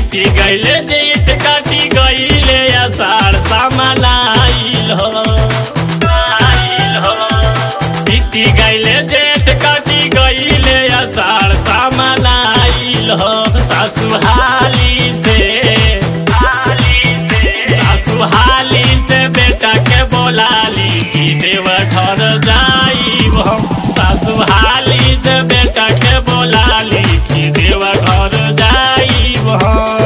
बीती गईले जेठ काटी गईले अषाढ़ सामलाइल हो आइल हो बीती गईले जेठ काटी गईले अषाढ़ सामलाइल हो सासु हाली से हाली से सासु हाली से बेटा के बोलाली कि देव घर जाई हम सासु हाली से बेटा के बोलाली कि देव घर जाई हम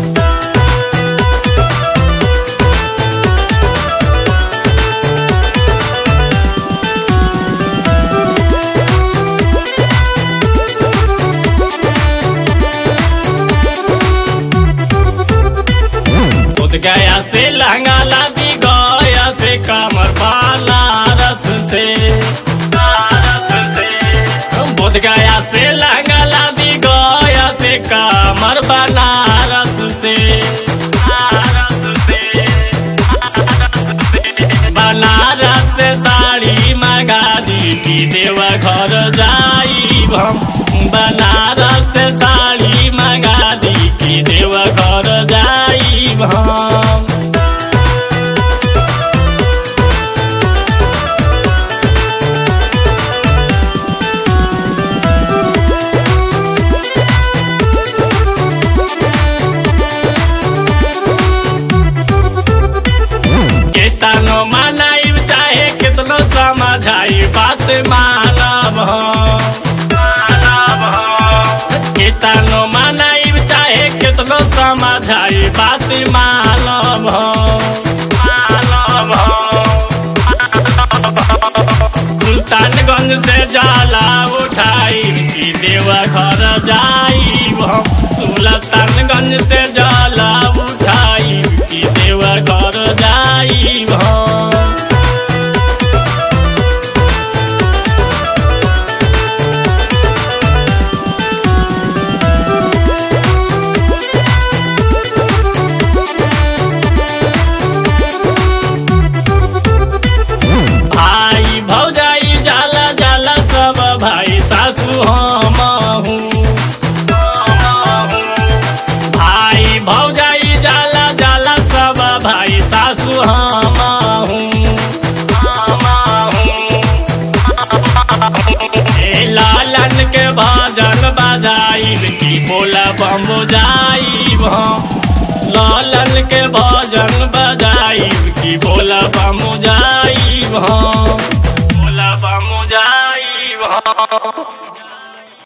खुद गया से लहंगा लादी गया से कमर वाला रस से रस से बुध गया से लहंगा लादी गया से कमर बनारस से रस से बनारस से साड़ी मंगा दी की देवा घर जाई हम बनारस से साड़ी मंगा दी की देवा घर जाई हम केतनो मनाइब चाहे कितनो समझाई बात मानब हम मानब हम केतनो मनाइब चाहे कितनो समझाई बात मानब हम मानब हम सुल्तानगंज से जाला उठाई कि देवा घर जाई हम सुल्तानगंज से जाला उठाई कि देवा घर जाई हम भाई भौजाई जाला जाला सब भाई सासू हम हूँ भाई भौजाई जाला जाला सब भाई सासू हम हूँ ए लालन के भजन बजाई की बोला बम जाई लालन के भजन बजाई की बोला बम जाई बोला बम जाई